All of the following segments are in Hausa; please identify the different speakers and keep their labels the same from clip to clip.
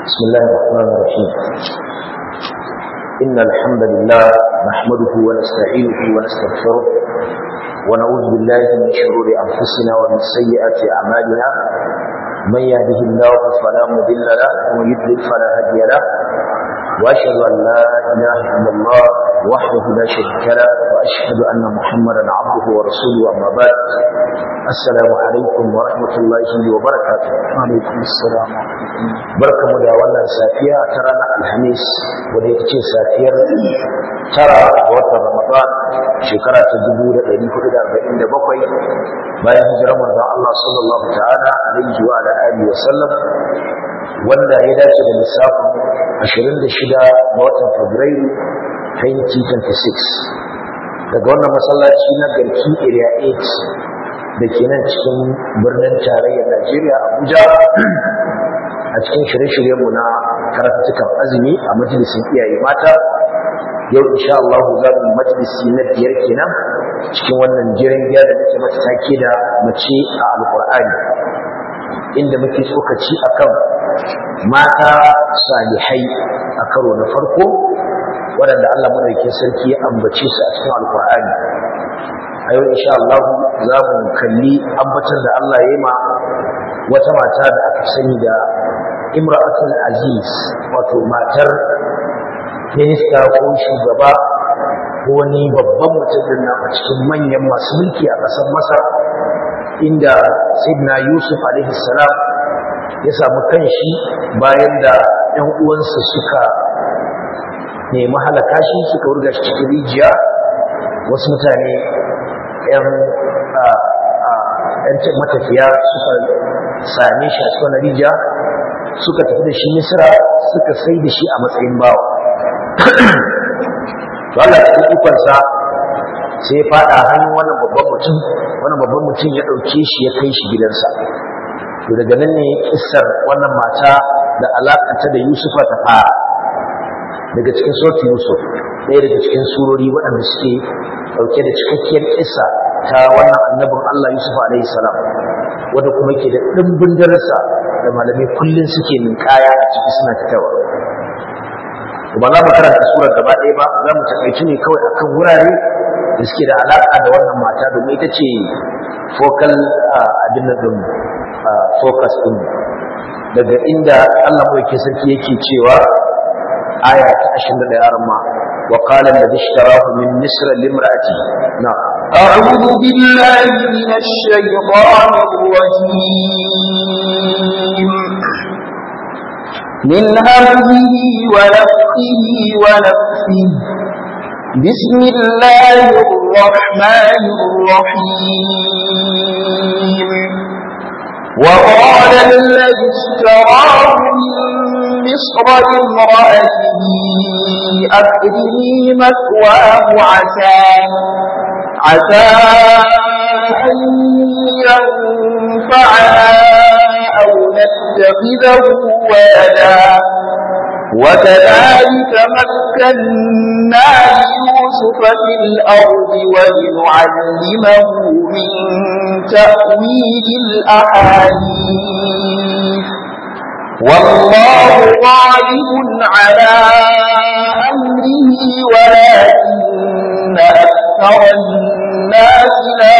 Speaker 1: بسم الله الرحمن الرحيم إن الحمد لله نحمده ونستعينه ونستغفره ونعوذ بالله من شرور أنفسنا ومن سيئات أعمالنا من يهده الله فلا مضل له ومن يضلل فلا هادي له وأشهد أن لا إله إلا الله وحده لا شريك له وأشهد أن محمدا عبده ورسوله أما بعد السلام عليكم ورحمة الله وبركاته
Speaker 2: alaikum assalam
Speaker 1: barkamu da wannan safiya ta ranar alhamis wadda ita ce safiyar tara ga watan ramadan shekara ta 1447 bayan hijirar manzon Allah sallallahu ta'ala alaihi wa ala alihi wa sallam wanda ya dace da lissafin 26 ga watan fabrairu 2026 daga wannan masallaci na garki area 8 da ke nan cikin birnin tarayyar Najeriya Abuja a cikin shirye-shiryenmu na karatukan azumi a majalisin iyaye mata yau insha Allah za mu majalisi na biyar kenan cikin wannan jiran giya da muke mata take da mace a alkur'ani inda muke tsokaci akan mata salihai a karo na farko waɗanda Allah madaukakin sarki ya ambace su a cikin alkur'ani a yau insha Allah za mu kalli ambatan da Allah ya yi ma wata mata da aka sani da imra'atul aziz wato matar minista ko shugaba ko wani babban mutum din nan a cikin manyan masu mulki a ƙasar Masar inda Sayyidina Yusuf alaihi salam ya samu kanshi bayan da ƴan uwansa suka nemi halaka shi suka wurga shi cikin rijiya wasu mutane ‘yan matafiya suka same shi a cikin rijiya suka tafi da shi misira suka sai da shi a matsayin bawa to Allah cikin ikonsa sai ya fada hannun wannan babban mutum wannan babban mutum ya ɗauke shi ya kai shi gidansa to daga nan ne kissar wannan mata da alaƙanta da Yusufa ta fara daga cikin sautin Yusuf ɗaya daga cikin surori waɗanda suke ɗauke da cikakkiyar kissa ta wannan annabin Allah Yusuf alaihi salam wanda kuma ke da ɗimbin darasa da malamai kullum suke ninkaya a ciki suna fitawa ba za mu karanta surar gaba ɗaya ba za mu takaici ne kawai akan wurare da suke da alaƙa da wannan mata domin ita ce focal abin nan ɗin focus ɗin daga inda Allah mai sarki yake cewa aya ta 21 arma وقال الذي اشتراه من مصر لامرأته نعم
Speaker 2: أعوذ بالله من الشيطان الرجيم من همه ونفخه ونفسه بسم الله الرحمن الرحيم وقال الذي اشتراه من مصر لامرأته أكرمي مثواه عسى عسى أن ينفعنا أو نتخذه ولدا وكذلك مكنا ليوسف في الأرض ولنعلمه من تأويل الأحاديث والله غالب على أمره ولكن أكثر الناس لا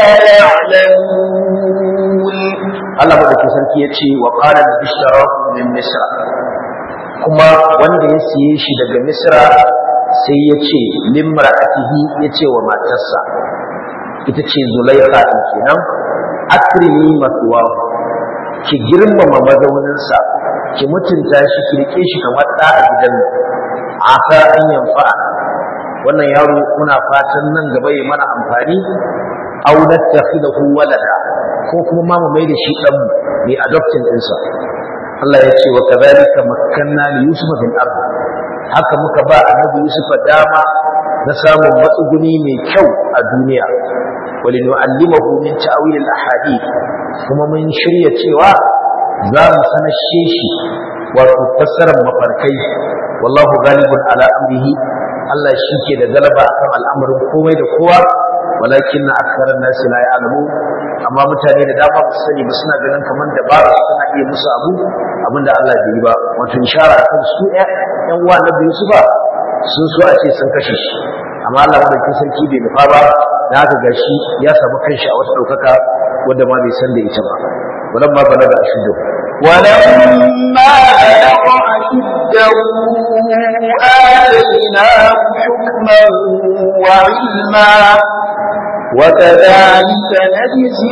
Speaker 2: يعلمون
Speaker 1: Allah madauki sarki ya ce wa qala bishtarahu min misra kuma wanda ya siye shi daga misra sai ya ce limra'atihi ya ce wa matarsa ita ce zulaikha din kenan akrimi maswahu ki girmama mazauninsa ki mutunta shi ki rike shi kamar da a gidan nan asa an yanfa wannan yaro muna fatan nan gaba ya mana amfani aw nattakhidahu walada ko kuma ma mu mai da shi dan mai adopting ɗinsa Allah ya ce wa kadhalika makkanna li yusufa bil ard haka muka ba annabi yusufa dama na samun matsuguni mai kyau a duniya walinu'allimahu min ta'wil al ahadith kuma mun shirya cewa za mu sanashe shi wato fassarar mafarkai wallahu ghalibun ala amrihi Allah shi ke da galaba akan al'amarin komai da kowa walakin na aksarar nasi la ya'lamu amma mutane da dama ba su sani ba suna ganin kamar da ba su suna iya musu abu abinda Allah bai yi ba wato ishara kan su ƴan uwa na biyu su ba sun so a ce sun kashe shi amma Allah madaukakin sarki bai nufa ba da haka gashi ya samu kanshi a wata ɗaukaka wanda ma bai san da ita ba walamma balaga ashuddu
Speaker 2: ولما بلغ أشده آتيناه حكما وعلما وكذلك نجزي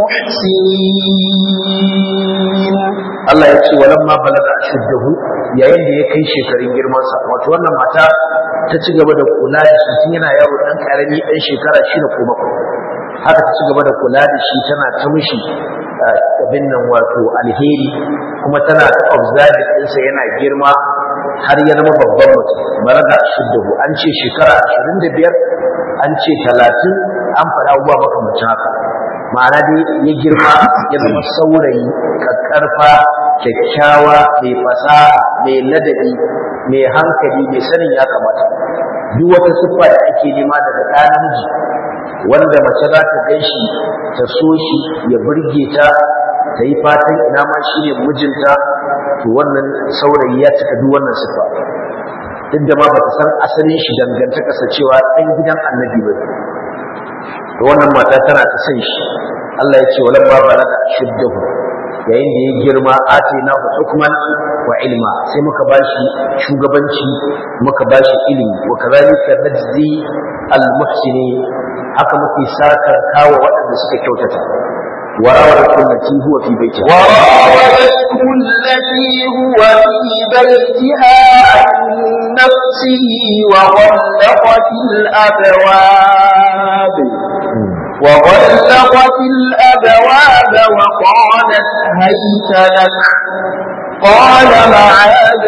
Speaker 2: المحسنين
Speaker 1: Allah ya ce walamma balaga ashuddahu yayin da ya kai shekarun girman sa wato wannan mata ta ci gaba da kula da shi tun yana yaro dan karami dan shekara shida ko bakwai haka ta ci gaba da kula da shi tana ta mishi abin nan wato alheri kuma tana ta observe ɗinsa yana girma har ya zama babban mutum balaga ashuddahu an ce shekara ashirin da biyar an ce talatin an faɗa abubuwa makamancin haka ma'ana dai ya girma ya zama saurayi kakkarfa kyakkyawa mai fasaha mai ladabi mai hankali mai sanin ya kamata duk wata siffa da ake nema daga ɗa namiji wanda mace za ta gan shi ta so shi ya burge ta ta yi fatan ina ma shi ne mijinta to wannan saurayi ya cika duk wannan siffa duk da ma ba ta san asalin shi dangantakarsa cewa ɗan gidan annabi ba da wannan mata tana ta san shi Allah ya ce walan ma balaga shuddahu yayin da ya girma atina hu hukman wa ilma sai muka bashi shugabanci muka bashi ilimi wa kadhalika najzi al muhsini haka muke saka kawo waɗanda suka kyautata وراودته التي هو في بيتها
Speaker 2: وراودته التي هو في بيتها عن نفسه وغلقت الأبواب وغلقت الأبواب وقالت هيت لك قال معاذ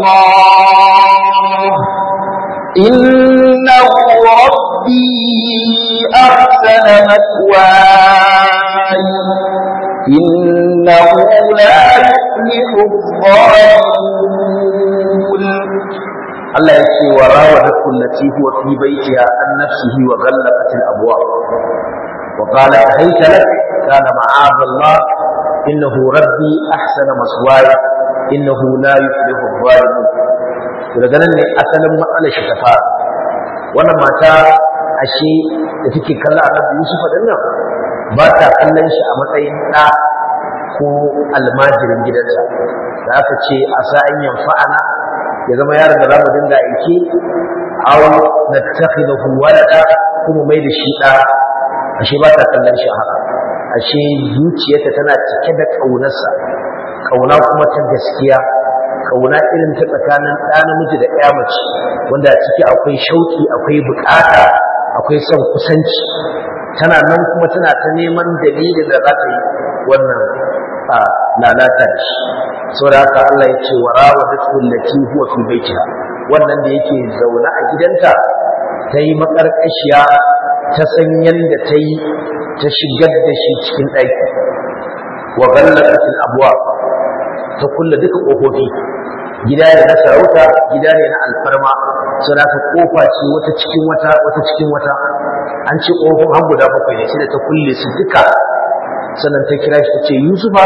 Speaker 2: الله إنه ربي أحسن مثواي إنه لا يفلح الظالمون
Speaker 1: Allah ya ce wa rawadatu allati huwa fi baitiha an nafsihi wa ghallaqat al-abwab wa qalat hayta lak kana ma'ad Allah innahu rabbi ahsana maswaya innahu la yuflihu adh-dhalimun to daga nan ne asalin matsalar shi ta fara wannan mata ashe da take kallon Annabi Yusuf din nan ba ta kallon shi a matsayin ɗa ko almajirin gidansa da aka ce a sa'an yanfa'ana ya zama yaron da za mu dinga aiki aw nattakhidahu walada kuma mai da shi da ashe ba ta kallon shi haka ashe zuciyarta tana cike da kaunarsa kauna kuma ta gaskiya kauna irin ta tsakanin ɗa namiji da ƴa mace wanda a ciki akwai shauki akwai bukata akwai son kusanci tana nan kuma tana ta neman dalilin da za ta yi wannan lalata da shi saboda haka Allah ya ce wa rawadatu allati huwa fi baitiha wannan da yake zaune a gidanta ta yi makarkashiya ta san yanda ta yi ta shigar da shi cikin ɗaki wa ghallaqatil abwab ta kulle duka ƙofofi gida ne na sarauta gida ne na alfarma saboda haka kofa ce wata cikin wata wata cikin wata an ce ƙofofin har guda bakwai ne sai da ta kulle su duka sannan ta kira shi ta ce yusufa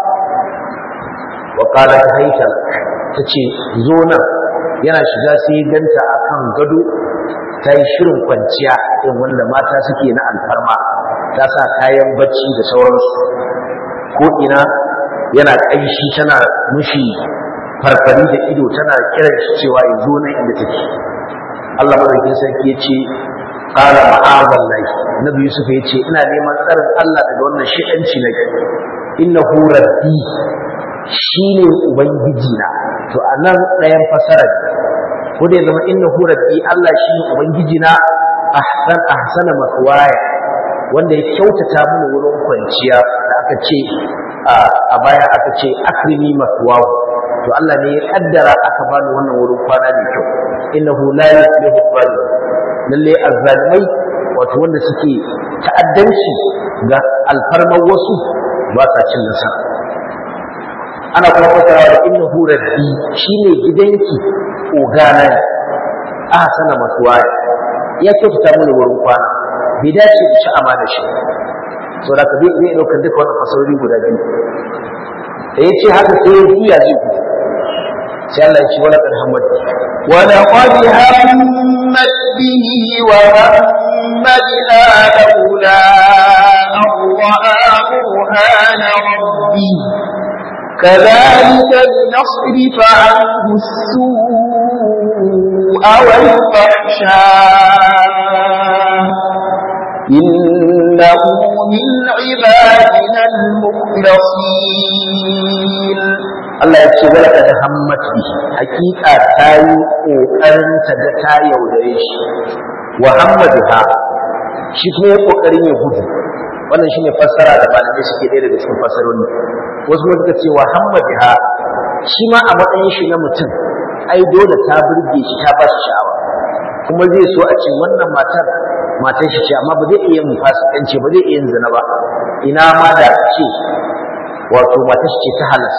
Speaker 1: wa qala hayta tace zo nan yana shiga sai ganta akan gado ta yi shirin kwanciya irin wanda mata suke na alfarma ta sa kayan bacci da sauransu ko ina yana ƙanshi tana mushi farfari da ido tana kiran shi cewa ya zo nan inda take Allah madaukakin sarki ya ce qala ma'azallahi nabi yusuf ya ce ina neman tsarin Allah daga wannan shi'anci na innahu rabbi shi ne Ubangiji na, to a nan ɗayan fasarar ko da ya zama inna hu rabbi Allah shi ne Ubangiji na ahsan ahsana maswaya wanda ya kyautata mini wurin kwanciya da aka ce a baya aka ce akrimi maswahu to Allah ne ya kaddara aka bani wannan wurin kwana da kyau innahu la yuflihu zalim lalle azzalimai wato wanda suke ta'addanci ga alfarmar wasu ba sa cin nasara ana kuma fasara da innahu rabbi shine gidanki ogana ne a sana masuwa ya kyautata mana wurin kwana bai dace da ci amana shi so da ka zai ɗaukar duka wannan fasarori guda biyu da ya ce haka sai ya juya zai gudu sai Allah ya ce wala qad hammat
Speaker 2: ولقد همت به وهم بها لولا أن رأى برهان ربه كذلك لنصرف عنه السوء والفحشاء إنه من عبادنا المخلصين
Speaker 1: Allah ya ce wala qad hammat bihi hakika ta yi kokarin ta ga ta yaudare shi wa hammadaha shi kuma ya kokarin ya gudu wannan shine fassara da malamai suke ɗaya daga cikin fassaroni wasu kuma suka ce wa hammadaha shi ma a matsayin shi na mutum ai dole ta burge shi ta ba shi sha'awa kuma zai so a ce wannan matar matar shi ce amma ba zai iya yin fasikanci ba zai iya yin zina ba ina ma da a ce wato matar shi ce ta halas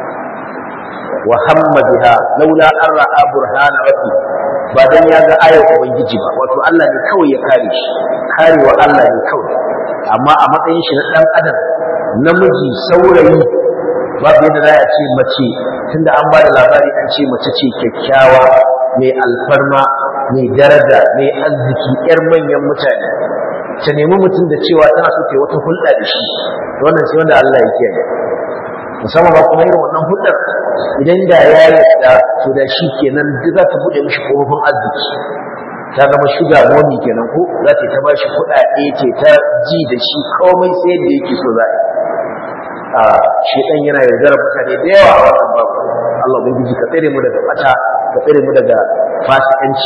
Speaker 1: wa hamma biha laula an ra'a burhana rabbi ba dan ya ga ayar ubangiji ba wato Allah ne kawai ya kare shi karewa Allah ne kawai amma a matsayin shi na dan adam namiji saurayi babu yadda za a ce mace tunda an ba da labari an ce mace ce kyakkyawa mai alfarma mai daraja mai arziki yar manyan mutane ta nemi mutum da cewa tana so ta yi wata hulɗa da shi wannan sai wanda Allah ya kiyaye musamman ba kuma irin wannan hulɗar idan da ya yarda to da shi kenan duk za ta buɗe mishi kofofin arziki ta zama shuga momi kenan ko za ta ta ba shi kuɗaɗe ce ta ji da shi komai sai da yake so za a shedan yana yaudarar mutane da yawa a wannan babu Allah ubangiji ka tsare mu daga bata ka tsare mu daga fasikanci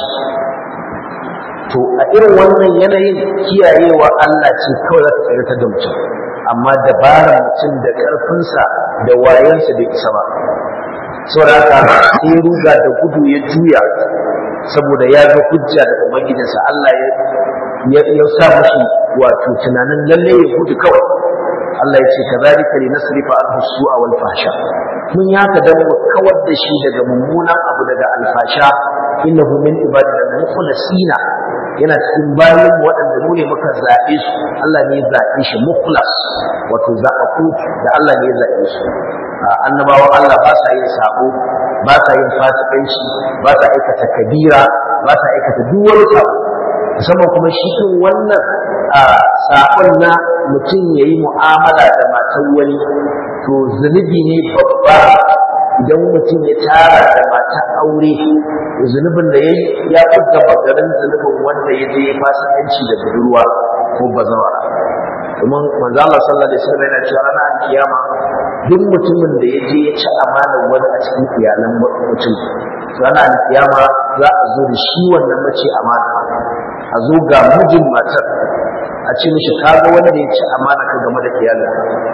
Speaker 1: to a irin wannan yanayin kiyayewa Allah ce kawai za ta tsare ta da mutum amma dabarar mutum da ƙarfinsa da wayansa bai isa ba saboda haka sai ruga da gudu ya juya saboda ya ga hujja da ubangijinsa Allah ya ya sa mashi wato tunanin lalle ya gudu kawai Allah ya ce kazalika li nasrifa anhu su'a wal fahsha mun ya ka dan mu kawar da shi daga mummunan abu daga alfasha innahu min ibadina mukhlasina yana cikin bayan waɗanda mu ne muka zaɓe su Allah ne ya zaɓe shi mukhlas wato zaɓaku da Allah ne ya zaɓe su annabawan Allah ba sa yin sabo ba sa yin fasikanci ba sa aikata kabira ba sa aikata duk wani sabo musamman kuma shi kan wannan sabon na mutum ya yi mu'amala da matan wani to zunubi ne babba idan mutum ya tara da mata aure zunubin da ya yi ya fita bagarin zunubin wanda ya je fasikanci da budurwa ko bazawa domin manzo Allah sallallahu alaihi wasallam yana cewa ranar kiyama duk mutumin da ya je ya ci amanar wani a cikin iyalan mutum ranar kiyama za a zo da shi wannan mace amana a zo ga mijin matar a ce mishi kaga wanda ya ci amana ka game da iyalin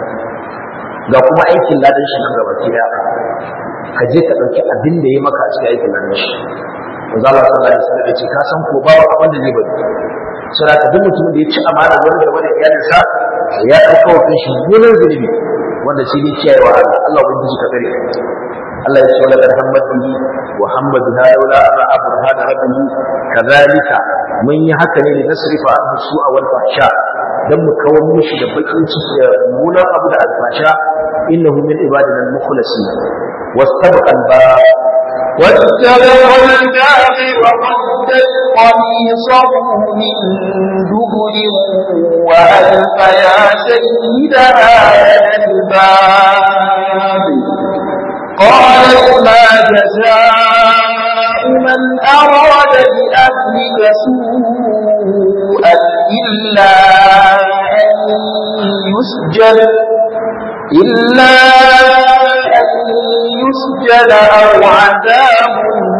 Speaker 1: ga kuma aikin ladan shi nan gaba ɗaya ka je ka ɗauki abin da ya maka a cikin aikin ladan shi manzo Allah sallallahu alaihi wasallam ya ce ka san ko ba abin da zai bari saboda ka duk mutumin da ya ci amana wani game da iyalinsa ya ɗauka wa kanshi gunan zunubi wanda shi ne kiyayewa Allah Allah ubangiji ka tsare Allah ya ce wala kad hammat bihi wa hamma biha laula ra'a burhan rabbihi kadhalika mun yi haka ne da nasrifa anhu su'a wal fahsha dan mu kawar mishi da bakin ciki da munan abu da alfasha innahu min ibadina al-mukhlasin wastabaqa al-bab
Speaker 2: واتبعوا الباب وقدت قميصه من دبر وألف يا سيدها لدى الباب قالت ما جزاء من أراد بأهلك سوءا إلا أن يسجن إلا أن يسجن أو عذاب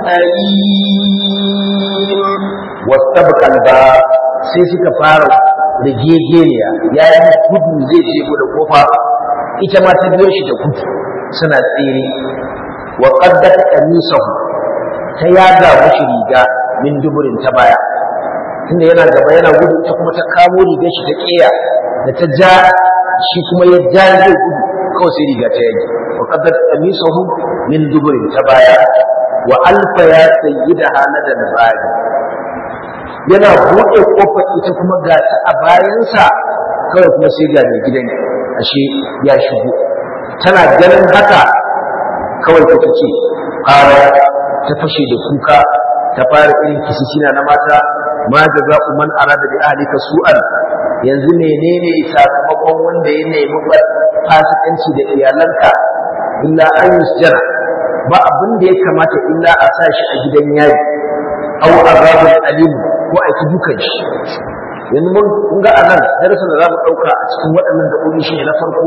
Speaker 2: أليم
Speaker 1: واستبق الباب sai suka fara rigegeniya ya yi gudu zai je da kofa ita ma ta biyo shi da gudu suna tsere wa qaddat qamisahu ta yaga mashi riga min duburin ta baya tunda yana gaba yana gudu ta kuma ta kamo rigar shi ta kiya da ta ja shi kuma ya ja zai gudu kawai sai riga ta yage wa qaddat qamisahu min duburin ta baya wa alfa ya sayyida hanadan bari yana buɗe kofar ita kuma ga ta a bayansa kawai kuma sai ga mai gidan ashe ya shigo tana ganin haka kawai ta ce ƙara ta fashe da kuka ta fara irin kisisina na mata ma da za man arada bi ahlika su'an yanzu menene sakamakon wanda ya nemi fasikanci da iyalanka illa an yusjara ba abin da ya kamata illa a sa shi a gidan yayi aw azabul alim ko a ki dukan shi yanzu mun kun ga anan darasin da zamu dauka a cikin waɗannan gaɓoɓi shi ne na farko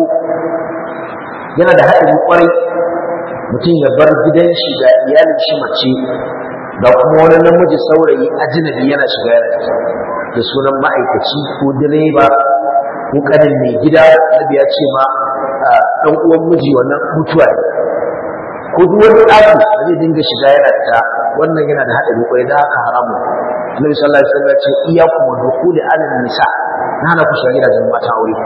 Speaker 1: yana da haɗari kwarai mutum ya bar gidan shi da iyalin shi mace da kuma wani namiji saurayi ajnabi yana shiga yana da sunan ma'aikaci ko direba ko kanin mai gida nabi ya ce ma dan uwan miji wannan mutuwa ne ko duk wani ɗaki da zai dinga shiga yana fita wannan yana da haɗari kwarai da haka haramun Annabi sallallahu alaihi wasallam ya ce iyyakum wa dukhuli ala nisa na hana ku shiga gidajen mata aure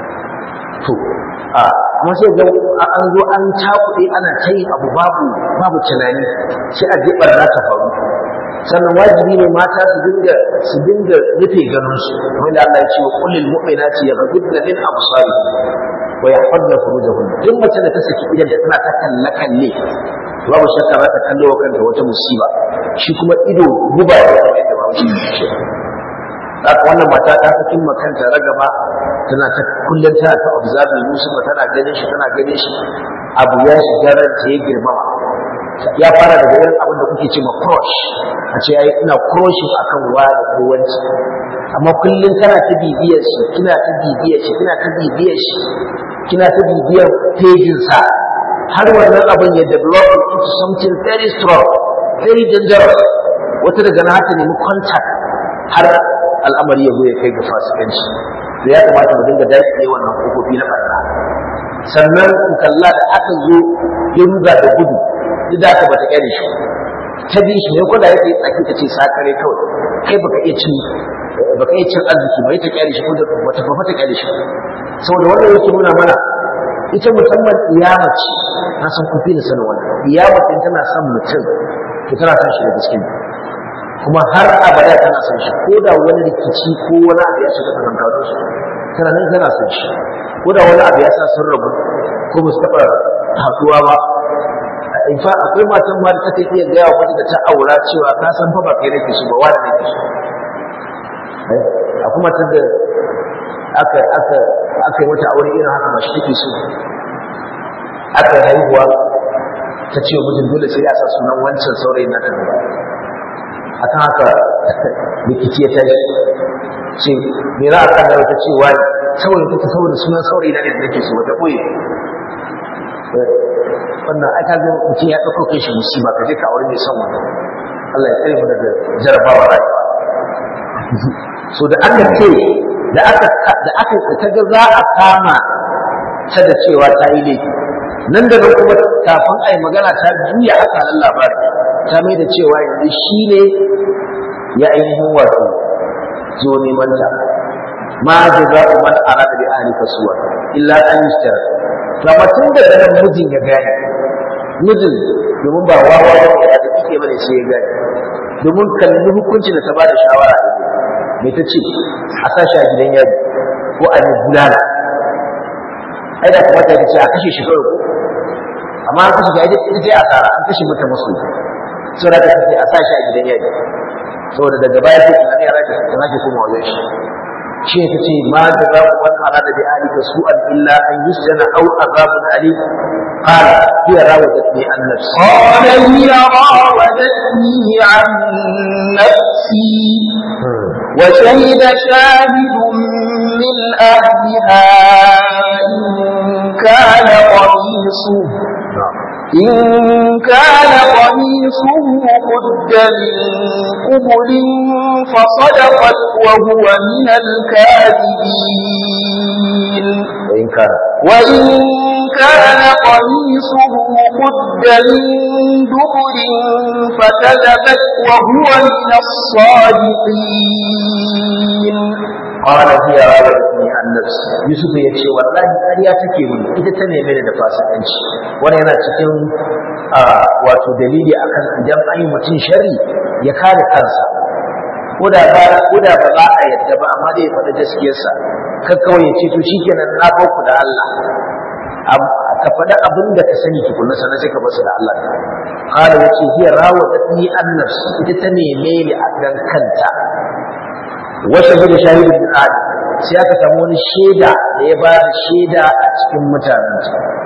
Speaker 1: to a kuma sai ga an zo an cakuɗe ana ta yin abu babu babu tunani sai a jibar za ta faru sannan wajibi ne mata su dinga su dinga rufe ganin su kamar da Allah ya ce wa kullil mu'minati yaghuddna min absari wa yahfazna furujahun duk mace da ta saki idan da tana ta kalle kalle babu shakka za ta kallo wa kanta wata musiba shi kuma ido guba ne kamar yadda babu shi ce haka wannan mata ta sakin makanta ragaba tana ta kullum tana ta observe Yusuf tana ganin shi tana ganin shi abu ya shiga ranta ya girmama ya fara daga irin abin da kuke ce ma crush a ce ai ina crushing akan wani ko wanci amma kullum kana ta bibiyar shi kina ta bibiyar shi kina ta bibiyar shi kina ta bibiyar pejin sa har wannan abin ya develop into something very strong very dangerous wata daga na ta nemi contact har al'amari ya zo ya kai ga fasikanci to ya kamata mu dinga dace wannan kofofi na barna sannan ku kalla da aka zo ya ruga da gudu duk da aka bata kyale shi ta bi shi ne ko da yake tsaki ta ce sakare kawai kai baka iya cin baka iya cin arziki ba ita kyale shi ko da wata ba ta kyale shi saboda wannan yake nuna mana ita musamman iyama ce na san kun fi da sanin wannan iyama ce tana son mutum to tana son shi da gaske kuma har abada tana son shi ko da wani rikici ko wani abu ya shiga tsakankanin su tana nan tana son shi ko da wani abu ya sa sun rabu ko ba su taɓa haɗuwa ba in fa akwai matan ma da take iya gaya wa wata da ta aura cewa ka san fa ba kai nake so ba wani nake so akwai matan da aka aka aka yi mata aure irin haka ba shi take so aka haihuwa ta ce wa mijin dole sai ya sa sunan wancan saurayin na kan akan haka rikici ya tashi ce me za a kan da ta ce wani saboda take saboda sunan saurayi na ne da nake so wata koyi wannan ai ka ga mutum ya ɗauko kai shi musiba ka je ka aure mai son wannan Allah ya tsare mu daga jarabawa rayuwa so da aka ce da aka da aka ta ga za a kama ta da cewa ta yi laifi nan da nan kuma kafin a yi magana ta juya aka nan labari ta mai da cewa yanzu shi ne ya ainihin wato zo neman ta ma jaza'u man arada bi ahlika suwa illa an yushtara to amma tun da nan mijin ya gane mijin domin ba wawa ba ya da kike bane sai ya gane domin kalli hukuncin da ta bada shawara me ta ce a sa shi a gidan yari ko a yi bulala ai da kamata ta ce a kashe shi kawai ko amma an kashe ga ita sai asara an kashe mata masu saboda ta ce a sa shi a gidan yari saboda daga baya sai tunani ya rage ta rage kuma wajen shi shi ta ce ma da za ku wani arada bi alika su'an illa an yusjana aw azabun alim qala hiya rawadatni an nafsi
Speaker 2: قال هي راودتني عن نفسي وشهد شاهد من أهلها إن كان قميصه إن كان قميصه قد من قبل فصدقت وهو من الكاذبين
Speaker 1: in kana
Speaker 2: وإن كان قميصه قد من دبر فكذبت وهو من الصادقين
Speaker 1: qala hiya rawadatni an nafsi yusuf ya ce wallahi ƙarya take mun ita ta neme ni da fasikanci wannan yana cikin wato dalili akan idan an yi mutum sharri ya kare kansa ko da ba ko da ba za a yadda ba amma dai ya faɗi gaskiyarsa kan kawai ya ce to shikenan na ba ku da Allah ka faɗi abin da ka sani tukunna sannan sai ka basu da Allah qala yace hiya rawadatni an nafsi ita ta neme ni a dan kanta wa shahida shahidun min ahli sai aka samu wani shaida da ya ba da shaida a cikin mutanen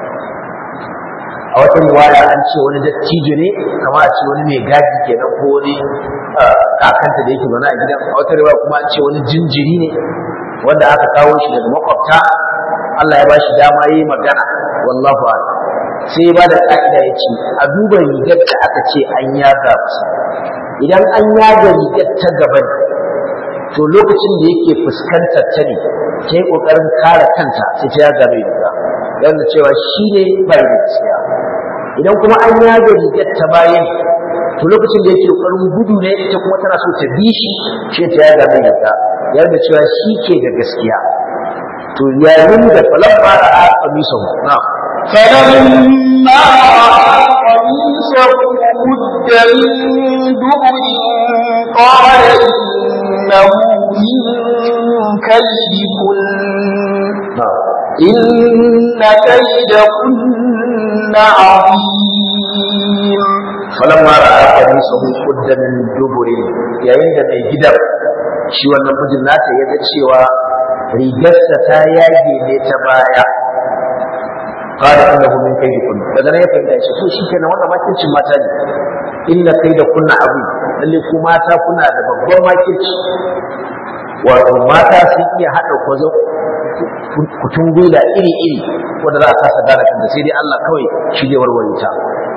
Speaker 1: a wata riwaya an ce wani dattijo ne kama a ce wani mai gadi kenan ko wani kakanta da yake zaune a gidan a wata riwaya kuma an ce wani jinjiri ne wanda aka kawo shi daga makwabta Allah ya ba shi dama yi magana wallahu a'lam sai ya ba da ka'ida ya ce a duba rigar da aka ce an yaga masa idan an yaga rigar ta gaba ne to lokacin da yake fuskantar ta ne ta yi ƙoƙarin kare kanta sai ta yaga mai riga yana cewa shi ne bai da gaskiya idan kuma an yaga rigar ta bayan to lokacin da yake ƙoƙarin gudu ne ita kuma tana so ta bi shi shi ta yaga mai riga yana cewa shi ke da gaskiya to yayin da falamma ra'a qamisahu na'am
Speaker 2: فلما رأى قميصه قد من دبر قال إنه من كيدكن
Speaker 1: na'am
Speaker 2: إن كيدكن عظيم
Speaker 1: falamma ra'a qamisahu qudda min duburin yayin da mai gidan shi wannan mijin nata ya ga cewa rigarsa ta yage ne ta baya qala innahu min kaydikum daga nan ya fahimta shi to shikenan wannan makircin mata ne inna kaydakunna abu lalle ku mata kuna da babban makirci wato mata sun iya hada kwazo kutun gwila iri iri wanda za a kasa gane kanta sai dai Allah kawai shi zai warware ta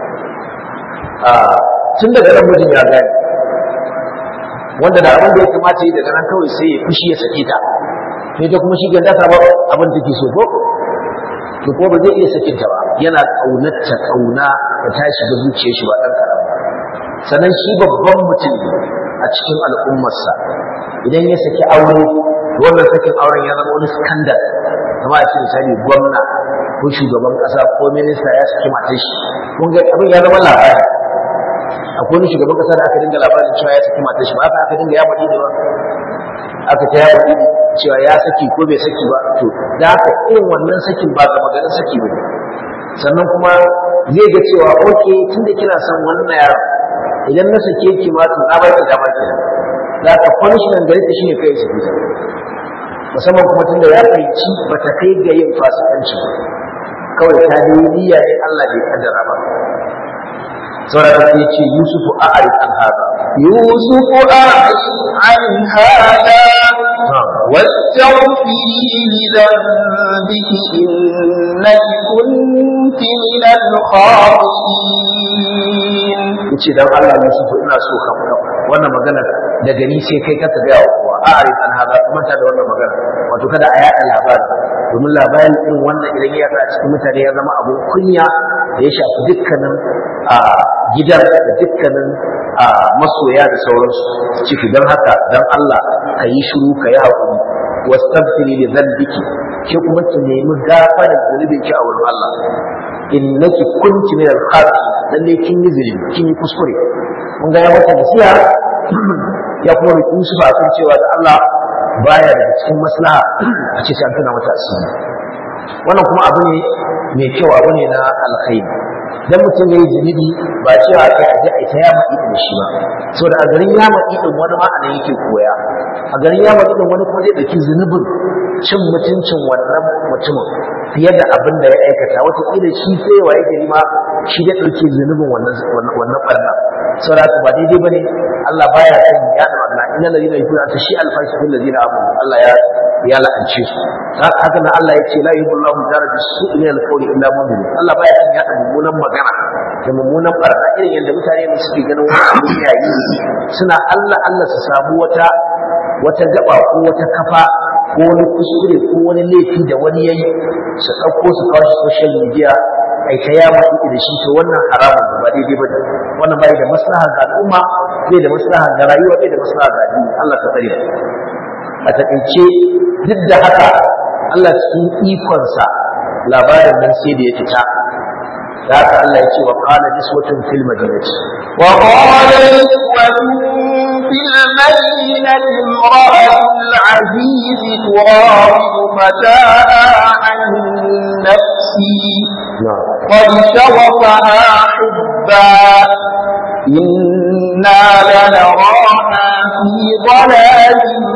Speaker 1: tun daga nan mijin ya gane wanda da abin da ya kamata yi daga nan kawai sai ya fushi ya sake ta sai ta kuma shi ga ta samu abin da take so ko to ko ba zai iya sakin ta ba yana kaunarta kauna da ta shiga zuciyar shi ba dan karam sannan shi babban mutum ne a cikin al'ummarsa idan ya saki aure wannan sakin auren ya zama wani scandal kama a ce misali gwamna ko shugaban kasa ko minista ya saki matar shi kun ga abin ya zama labari akwai wani shugaban kasa da aka dinga labarin cewa ya saki matar shi ba aka dinga ya faɗi da ba aka ta ya faɗi cewa ya saki ko bai saki ba to da haka irin wannan sakin ba ga maganin saki ba sannan kuma zai ga cewa oke tun da kina son wannan yaro idan na sake ki ma to na ba ki dama ki da haka punishment gare ta shine kai saki ta musamman kuma tunda ya fahimci ba ta kai ga yin fasikanci ba kawai ta dai niyya ne Allah bai kaddara ba saboda ta ce Yusufu a'arif an hada
Speaker 2: يوسف أعرض عن هذا واستغفري لذنبك إنك كنت من الخاطئين
Speaker 1: yace dan Allah Yusufu ina so ka faɗa wannan magana daga ni sai kai ka ga wa kowa a'arif an hada kuma ta da wannan magana wato kada a yaɗa labari domin labarin irin wannan idan ya a cikin mutane ya zama abun kunya da ya shafi dukkanin a gidan da dukkanin a masoya da sauransu ciki don haka don Allah ka yi shiru ka yi haƙuri wastaghfiri li dhanbiki ke kuma ki nemi gafarar zunubin ki a wurin Allah innaki kunti min al-khati lalle kin yi zunubi kin yi kuskure mun ga ya mata nasiha ya kuma roki Yusuf a kan cewa da Allah baya daga cikin maslaha a ce sai an tuna mata asiri wannan kuma abu ne mai kyau abu ne na alkhairi dan mutum yayi zunubi ba cewa kai a je a ta yama idin shi ba saboda a garin yama idin wani ma anan yake koya a garin yama idin wani kuma zai dauki zunubin cin mutuncin wannan mutumin fiye da abin da ya aikata wata kila shi sai wa yake ma shi da dauke zunubin wannan wannan barna saboda haka ba daidai bane Allah baya son ya da wannan inna ladina yaquluna ta shi alfashi fil ladina amanu Allah ya ya la'ance su haka nan Allah ya ce la yuhibbu jara bi su'i al qawli illa mu'min Allah baya son ya da mummunan magana da mummunan barna irin yadda mutane ne suke ganin wani abu yayi suna Allah Allah su samu wata wata gaba ko wata kafa ko wani kuskure ko wani laifi da wani yayi su ɗauko su kawo shi social media ai ta ya mutu da shi to wannan haramun ba daidai ba wannan bai da maslaha ga al'umma bai da maslaha ga rayuwa bai da maslaha ga addini Allah ta tsare a takaice duk da haka Allah cikin ikonsa labarin nan sai da ya fita da haka Allah ya ce wa qala niswatun fil madinati
Speaker 2: وقال نسوة في المدينة امرأة العزيز تراود فتاها عن نفسي
Speaker 1: na'am
Speaker 2: قد شغفها حبا إنا لنراها في ضلال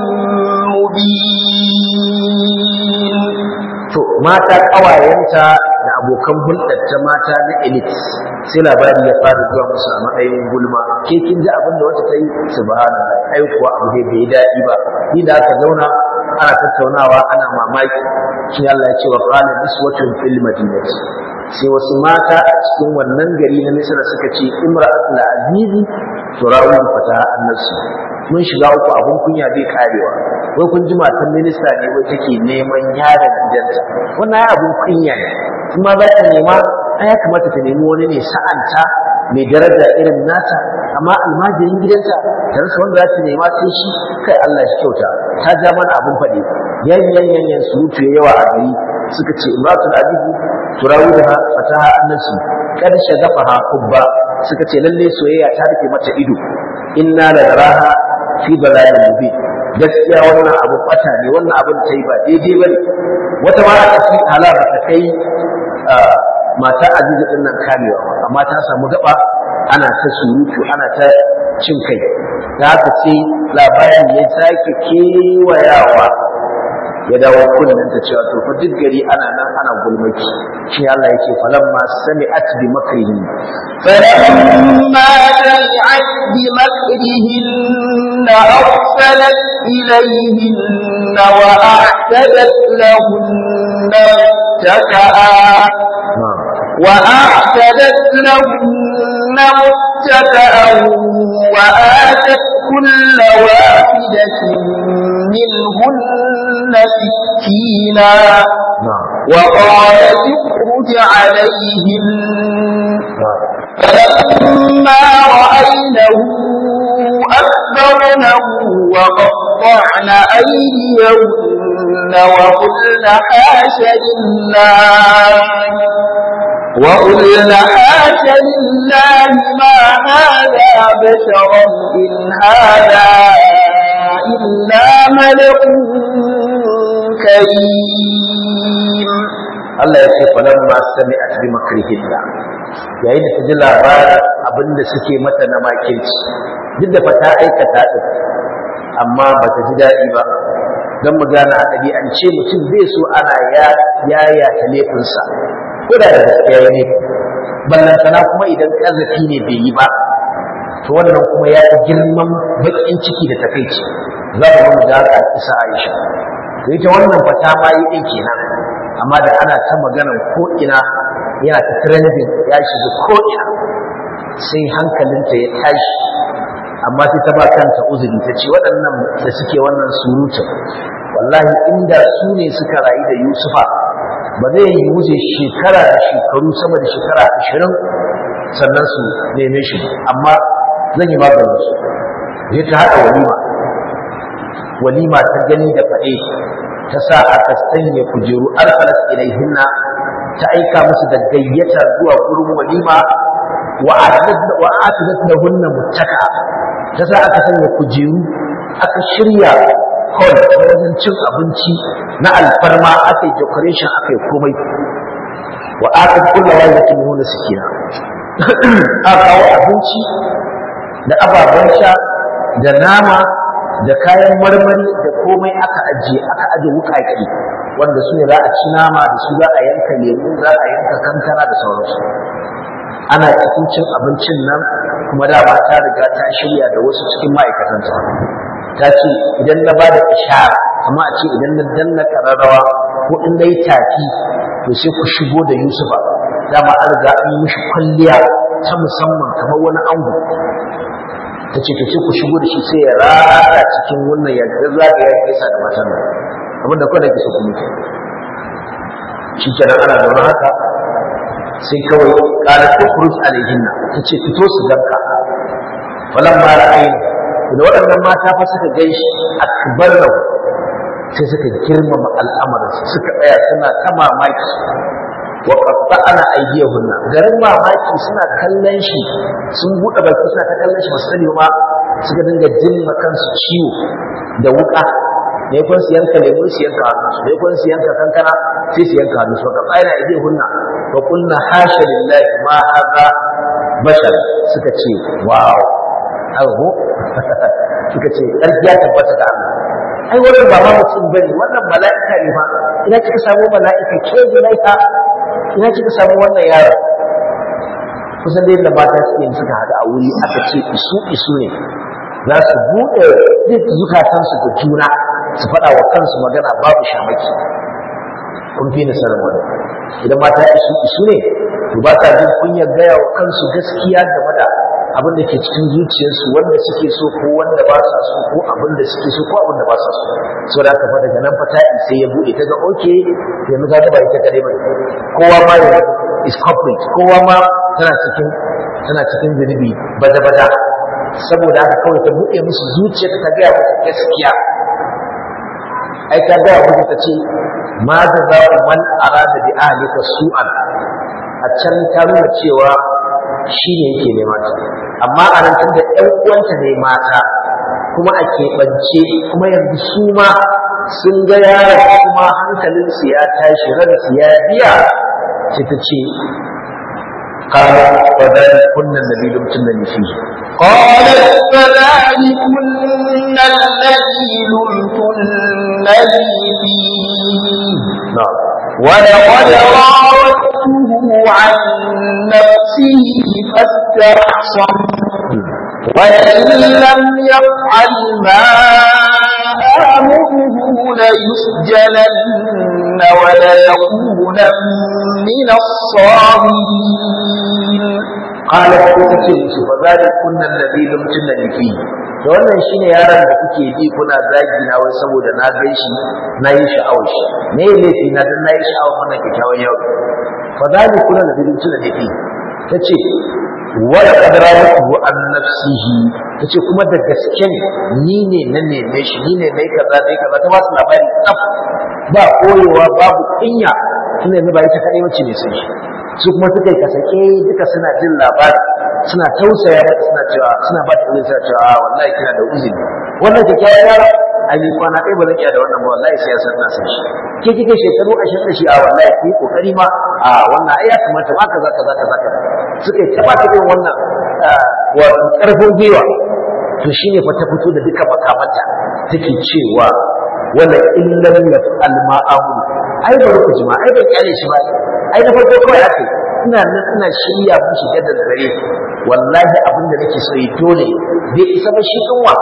Speaker 2: مبين
Speaker 1: to mata kawayenta da abokan hulɗarta mata na elite sai labari ya fara zuwa musu a matsayin gulma ke kin ji abin da wata ta yi subhanallah ai kuwa abu dai bai daɗi ba ni da aka zauna ana tattaunawa ana mamaki shi Allah ya ce wa qala niswatun fil madinati sai wasu mata a cikin wannan gari na Misra suka ce imra'atul azizi turawu fata annasu mun shiga uku abun kunya bai karewa wai kun ji matan minista ne wai take neman yaron gidanta wannan ya abun kunya ne kuma za ta nema ai ya kamata ta nemi wani ne sa'anta mai daraja irin nata amma almajirin gidanta ta rasa wanda za ta nema sai shi kai Allah shi kyauta ta ja mana abun faɗi yan yan yan yan surutu ya yawa a gari suka ce imratul azizi turawuha fataha annasu kad shagafaha hubba suka ce lalle soyayya ta rufe mata ido inna la naraha fi dalalin mubin gaskiya wannan abu bata ne wannan abin ta yi ba daidai bane wata ma aka ci halar ta kai mata azizi din nan kamewa amma ta samu gaba ana ta surutu ana ta cin kai da haka sai labarin ya sake kewayawa ya dawo kullun ta cewa to fa duk gari ana nan ana gulmaki shi Allah yake falamma sami'at bi makrihi
Speaker 2: فلما سمعت بمكرهن أرسلت إليهن وأعتدت لهن متكئا وأعتدت لهن متكئا وآتت كل واحدة منهن سكينا وقالت اخرج عليهم فلما رأينه أكبرنه وقطعن أيديهن وقلن حاش لله وقلن حاش لله ما هذا بشرا إن هذا إلا ملك كريم
Speaker 1: Allah ya ce falamma sami'at bi makrihinna yayin da ta ji labarin abin da suke mata na makirci duk da fata aikata din amma ba ta ji daɗi ba don mu gane a ɗabi'ance mutum bai so ana ya yaya ta laifinsa ko da da gaskiya ne ballantana kuma idan ƙazafi ne bai yi ba to wannan kuma ya fi girman baƙin ciki da takaici za mu mu da haka isa Aisha to ita wannan fata ma yi ɗin kenan amma da ana ta maganar ko ina yana ta trending ya shiga ko ina sai hankalinta ya tashi amma sai ta ba kanta uzuri ta ce waɗannan da suke wannan surutun wallahi inda su ne suka rayu da Yusufa ba zai yi wuce shekara da shekaru sama da shekara ashirin sannan su neme shi amma zan yi maganin su je ta haɗa walima walima ta gani da faɗe ta sa aka sanya kujeru arsalat ilaihinna ta aika musu da gayyata zuwa gurin walima wa atidat lahunna muttaka ta sa aka sanya kujeru aka shirya hall na wajen cin abinci na alfarma aka yi decoration aka yi komai wa aka kulla wajibatin nuna sikina aka kawo abinci da ababen sha da nama da kayan marmari da komai aka ajiye aka aje wukaki wanda su ne za a ci nama da su za a yanka lemu za a yanka kankana da sauransu ana cikin cin abincin nan kuma dama ta riga ta shirya da wasu cikin ma'aikatanta ta ce idan na ba da ishara amma a ce idan na danna kararrawa ko in na yi tafi to sai ku shigo da yusufa dama an riga an yi mishi kwalliya ta musamman kamar wani ango ta ce ta ce ku shigo da shi sai ya rata cikin wannan ya zagaya ya gaisa da matan nan abin da kawai da ke so kuma ke shi kenan ana zaune haka sai kawai ƙarar ta kurus alaihinna ta ce fito su ganka falan ma ra'ayi da waɗannan mata fa suka gan shi akbar lahu sai suka girmama al'amarinsa suka tsaya suna ta mamaki wa qatta'na aydiyahunna garin mamaki suna kallon shi sun buɗe baki suna ta kallon shi ba sani ma suka dinga jin kansu ciwo da wuka ne kun su yanka lemu su yanka hannu su ne kun su yanka kankana sai su yanka hannu su wa qatta'na aydiyahunna wa qulna hasha lillahi ma hadha bashar suka ce wow abu suka ce ƙarfi ya tabbata da Allah ai wannan ba ma mutum bane wannan mala'ika ne ma ina kika samu mala'ika ke mala'ika ina kika samu wannan yaro kusan dai da mata suke suka hada a wuri aka ce isu isu ne za su buɗe duk zukatansu da juna su faɗa wa kansu magana babu shamaki kun fi ni sanin wani idan mata isu isu ne to ba sa jin kunyar gaya wa kansu gaskiya game da abin da ke cikin zuciyarsu wanda suke so ko wanda ba sa so ko abin da suke so ko abin da ba sa so so da aka daga nan fata sai ya bude ta ga oke yanzu ka ba ita kadai bai kowa ma ya is complete kowa ma tana cikin tana cikin zunubi bada bada saboda haka kawai ta bude musu zuciyarta ta gaya musu gaskiya ai ta gaya musu ta ce ma da za man arada bi ahlika su'an a can ta nuna cewa shi ne yake nema ta amma a nan tunda ƴan uwanta ne mata kuma a keɓance kuma yanzu su ma sun ga yaron kuma hankalinsu ya tashi ransu ya biya ce ta ce قال فذلكن الذي لمتنني فيه
Speaker 2: قالت فذلكن الذي لمتنني فيه
Speaker 1: نعم
Speaker 2: ولقد راودته عن نفسه فاستعصم ولئن لم يفعل ما آمره ليسجنن وليكون من الصاغرين
Speaker 1: قالت kuka ce fa zalikun alladhi lumtunani fi to wannan shine yaron da kuke bi kuna zagi na wai saboda na gan shi na yi sha'awar shi me ne laifi na dan na yi sha'awar wannan kyakkyawan yau fa zalikun alladhi lumtunani fi tace wala qadrawatu an nafsihi tace kuma da gaske ne ni ne na neme shi ni ne mai kaza mai kaza ta ba su labari tsaf ba koyewa babu kunya tunda yanzu ba ita kadai wacce ne sai shi su kuma suka yi kasake duka suna jin labari suna tausaya mata suna cewa suna ba ta suna cewa a wallahi kina da uzuri wannan kyakkyawan yaro a ni kwana ɗaya ba zan iya da wannan ba wallahi sai ya san na san shi ke kike shekaru ashirin da shi a wallahi ki kokari ma a wannan ai ya kamata ma kaza kaza kaza kaza suka yi taba ta irin wannan wato karfin gwiwa to shine fa ta fito da duka makamanta take cewa wala illam yaf'al ma amuru ai bari ku jima ai ban kyale shi ba ai na farko kawai ake ina nan ina shirya mushi da dare wallahi abin da nake so yi dole bai isa ba shi kanwa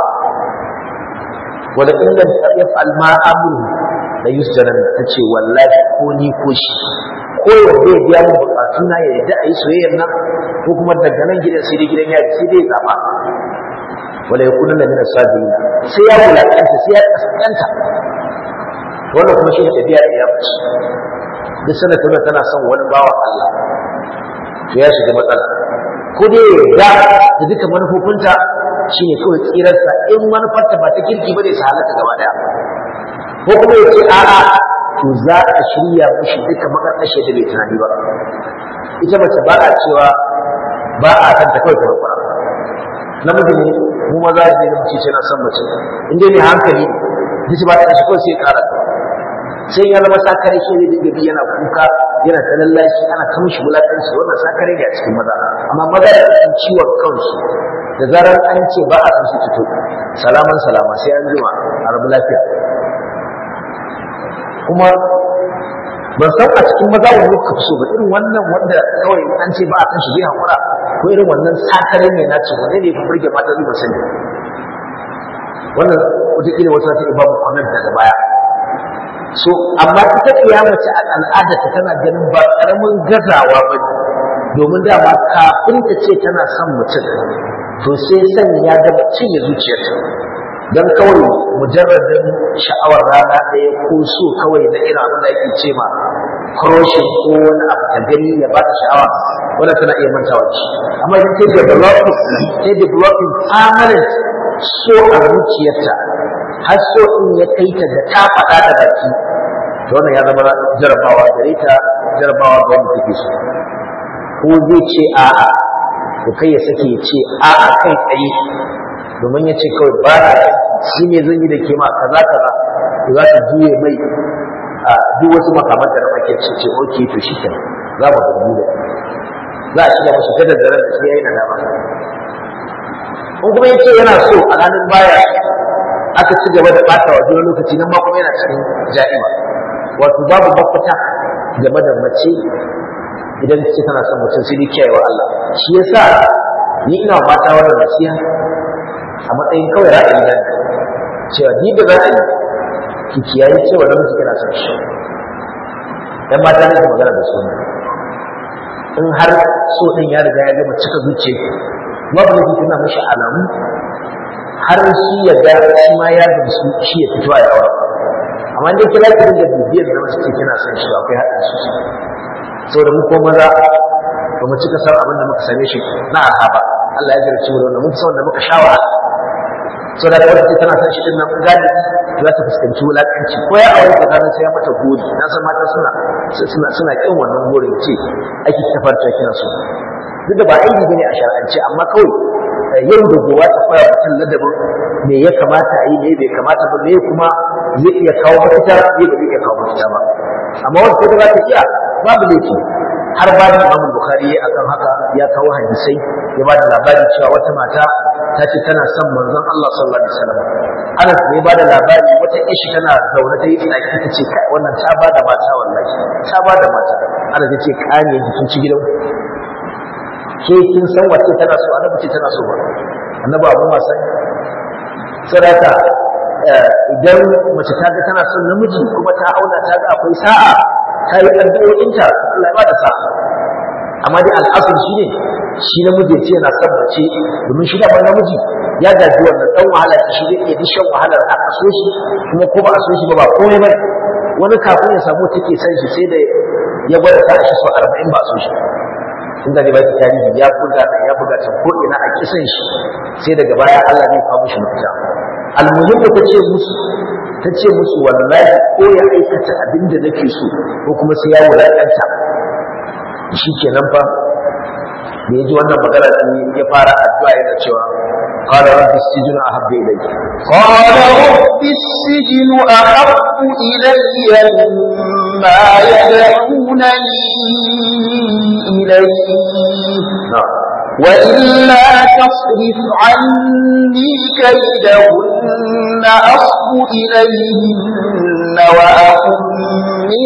Speaker 1: wala illam yaf'al ma amuru la yusjaran tace wallahi ko ni ko shi ko ya zai biya min bukatu na ya yadda a yi soyayyar nan ko kuma daga nan gidan sai dai gidan yari sai dai zaba wala yakunu min as-sabirin sai ya wulakanta sai ya kaskanta wannan kuma shi ne tafiya da ya fice duk sanar tana tana son wani bawan Allah to ya shiga matsala ko dai ya da duka manufofinta shine kawai tsirarsa in manufarta ba ta kirki ba ne su halaka gaba daya ko kuma ya ce a'a to za a shirya mushi duka makarkashe da bai tunani ba ita mace ba a cewa ba a kan ta kawai ta kwara namiji ne mu maza ne da mace na son mace in dai ne hankali duk ba ta shi kawai sai ya kara sai ya zama sakare shi ne da bi yana kuka yana ta lallashi ana ta mishi wulakanci wannan sakare ne a cikin maza amma maza da sun ciwon kansu da zarar an ce ba a san su fito salaman salama sai an jima a rabu lafiya kuma ban san a cikin maza wani muka fi so ba irin wannan wanda kawai an ce ba a san shi zai hakura ko irin wannan sakare ne na ce wanda ne fi burge mata zuba sani wannan wataƙila wata ta iya babu comment daga baya so amma ita kiyamace a al'adarta tana ganin ba karamin gazawa ba ne domin dama kafin ta ce tana son mutum to sai san ya gaba cinye zuciyarta don kawai mujarradin sha'awar rana ɗaya ko so kawai na irin abin da ake ce ma crochet ko wani abu ta gani ya ba ta sha'awa wanda tana iya mantawa ci amma idan ta developing ta developing permanent so a zuciyarta har so in ya kai ta da ta faɗa da baki to wannan ya zama jarabawa gare ta jarabawa ga wanda take so ko zai ce a'a to kai ya sake ya ce a'a kai tsaye domin ya ce kawai ba ta shi ne zan yi da ke ma kaza kaza to za ta juye mai a duk wasu makamanta da ake ce ce oke to shi kenan za mu ga da za a shiga mashi ta daddare da shi yayi nadama in kuma yace yana so a ranar baya aka ci gaba da bata wa juna lokaci nan ma kuma yana cikin ja'ima wato babu mafita game da mace idan ce tana son mutum sai dai kiyayewa Allah shi yasa ni ina mata wannan nasiha a matsayin kawai ra'ayi na cewa ni da za a yi ki kiyaye cewa namiji kana son shi dan mata ne magana da su in har so din ya riga ya gama cika zuciya babu ne tana mishi alamu har shi ya ga shi ma ya gamsu shi ya fito a yawa amma dai kira ki dinga bibiyar da wasu kina son shi akwai haɗin su saboda mu ko maza ba mu cika san abin da muka same shi na arhaba Allah ya jarci mu da wannan mun san wanda muka shawara so da wata ce tana son shi din nan gani za ta fuskanci wulakanci ko ya aure ta gani sai ya mata gori na san mata suna suna suna kin wannan gorin ce ake tafarta kina so duk da ba aiki bane a shar'ance amma kawai yau da gowa ta fara mutum ladabin me ya kamata a yi me bai kamata ba me kuma zai iya kawo mafita me ba zai iya kawo mafita ba amma wanda ta za ta iya babu laifi har ba da Imam Bukhari akan haka ya kawo hadisai ya ba da labari cewa wata mata ta ce tana son manzon Allah sallallahu alaihi wasallam Anas ne ba da labari wata ishi tana zaune ta yi tsaki ta ce wannan ta ba da mata wallahi ta ba da mata Anas ya ce kane kin ci gidan ke kin san wace tana so annabi ce tana so ba annabi abu ma san sadaka idan mace ta ga tana son namiji kuma ta auna ta ga akwai sa'a ta yi addu'o'inta Allah ya bada sa'a amma dai al'asar shi ne shi namiji ce yana son mace domin shi da namiji ya gaji wannan dan wahala shi zai iya dishan wahalar a so shi kuma ko ba a so shi ba ba komai ba wani kafin ya samu take son shi sai da ya gwada sa shi so 40 ba a so shi in da ba ki tarihi ya buga da ya buga ta ko ina a kisan shi sai daga baya Allah zai kawo mishi mafita almuhimmu ta ce musu ta ce musu wallahi ko ya aikata abin da nake so ko kuma sai ya wulakanta shi kenan fa da ya ji wannan magana sai ya fara addu'a yana cewa قال رب السجن أحب إلي
Speaker 2: قال رب السجن أحب إلي مما يدعونني إليه
Speaker 1: نعم
Speaker 2: وإلا تصرف عني كيدهن أصب إليهن وأكن من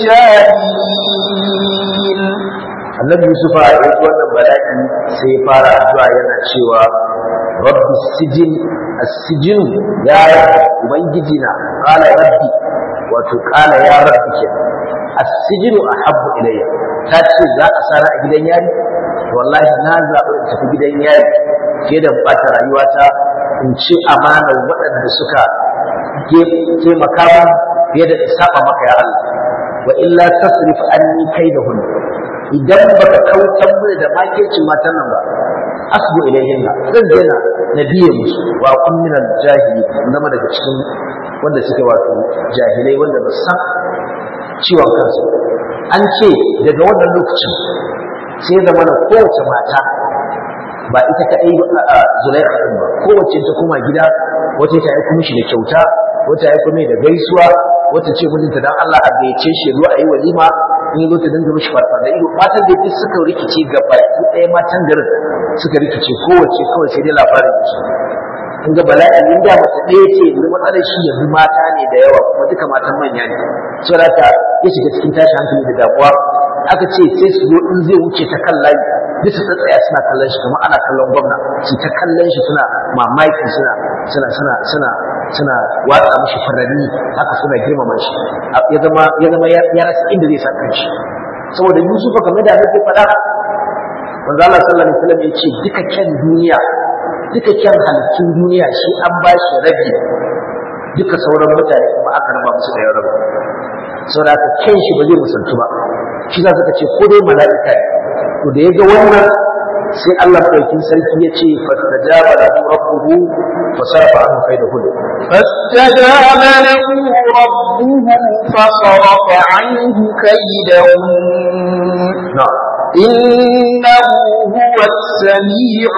Speaker 2: الجاهلين
Speaker 1: annabi yusuf a yi wannan bala'i sai ya fara addu'a yana cewa rabbi sijin as-sijin ya rabbi ubangiji na qala rabbi wato qala ya rabbi ke as-sijin ahabbu ilayya ta ce za a sara a gidan yari wallahi na zaɓi in tafi gidan yari fiye da bata rayuwata in ci amanar waɗanda suka taimaka min fiye da in saba maka ya Allah wa illa tasrif anni kaidahun idan baka kautar mu da makircin matan nan ba asbu ilayhin zan je na nabiye musu wa kun min jahili zama daga cikin wanda suke wato jahilai wanda ba san ciwon kansu an ce daga wannan lokacin sai zama na kowace mata ba ita kaɗai a zulaikha ɗin ba kowace ta koma gida wata ta aiko mishi da kyauta wata ya aiko mai da gaisuwa wata ce mijinta dan Allah a gayyace shi zo a yi walima in zo ta dinga mishi farfa da ido matan da duk suka rikice ga baki ɗaya matan garin suka rikice kowace kawai sai dai labarin su in ga bala'i in da mace ɗaya ce yanzu matsalar shi yanzu mata ne da yawa kuma duka matan manya ne saboda haka ya shiga cikin tashin hankali da damuwa aka ce sai su zo in zai wuce ta kan layi duk su tsaya suna kallon shi kamar ana kallon gwamna su ta kallon shi suna mamaki suna suna suna suna suna watsa mishi furanni haka suna girmama shi ya zama ya zama ya rasa inda zai sa kanshi saboda Yusuf kamar da nake faɗa manzo Allah sallallahu alaihi wasallam ya ce duka kyan duniya duka kyan halittun duniya shi an ba shi rabi duka sauran mutane kuma aka raba musu da rabi saboda haka kyan shi ba zai musantu ba shi za suka ce ko dai mala'ika ne to da ya ga wannan sai Allah ɗaukin sarki ya ce fastajaba lahu rabbuhu fasarafa anhu kaidahu
Speaker 2: فاستجاب له ربه فصرف عنه كيدهن
Speaker 1: na'am
Speaker 2: إنه هو السميع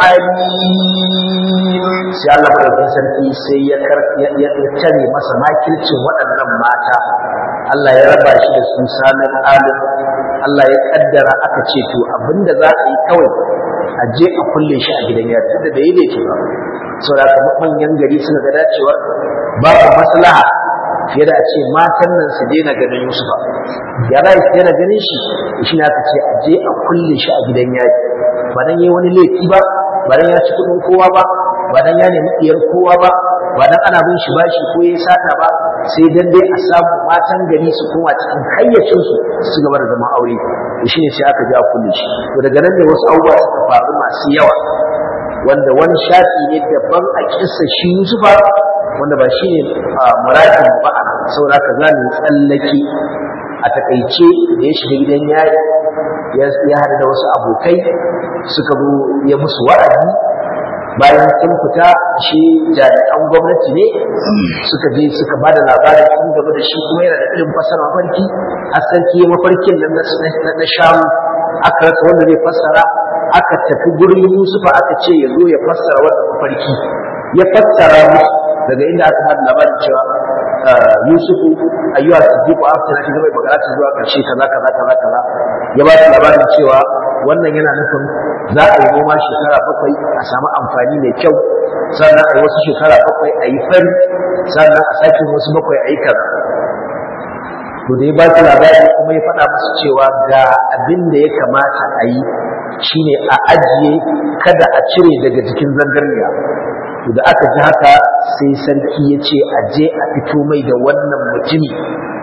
Speaker 2: العليم
Speaker 1: sai Allah ɗaukin sarki sai ya kar ya ya tare masa makircin waɗannan mata Allah ya raba shi da su sanin alim Allah ya kaddara aka ce to abinda za a yi kawai a je a kulle shi a gidan yari tunda da yi da ke ba saboda haka manyan gari suka ga dacewar babu maslaha fiye da a ce matan nan su daina ganin Yusufa ya za su daina ganin shi shi ne aka ce a je a kulle shi a gidan yari ba dan yayi wani laifi ba ba dan ya ci kuɗin kowa ba ba dan ya nemi iyar kowa ba ba dan ana bin shi bashi ko yayi sata ba sai dan dai a samu matan gari su koma cikin hayyacin su su gaba da zama aure to shine sai aka ji a kulle shi to daga nan ne wasu abubuwa suka faru masu yawa wanda wani shafi ne daban a kissa shi Yusufa wanda ba shi ne muradin mu ba ana saboda haka za mu tsallake a takaice da ya shiga gidan yari ya haɗu da wasu abokai suka zo ya musu wa'azi bayan sun fita shi jami'an gwamnati ne suka je suka ba da labarin sun gaba da shi kuma yana da irin fasara mafarki har sarki ya mafarkin nan na na shamu aka rasa wanda zai fassara aka tafi gurin yusufa aka ce ya zo ya fassara wannan mafarki ya fassara musu daga inda aka hada labarin cewa yusufu ayyuha siddiqu afta na shiga mai magana ta zuwa karshe kaza kaza kaza kaza ya ba su labarin cewa wannan yana nufin za a yi noma shekara bakwai a samu amfani mai kyau sannan a yi wasu shekara bakwai a yi fari sannan a sake wasu bakwai a yi kaza to da ya ba su labari kuma ya faɗa musu cewa ga abin da ya kamata a yi shine a ajiye kada a cire daga jikin zangarniya to da aka ji haka sai sarki ya ce a je a fito mai da wannan mutumi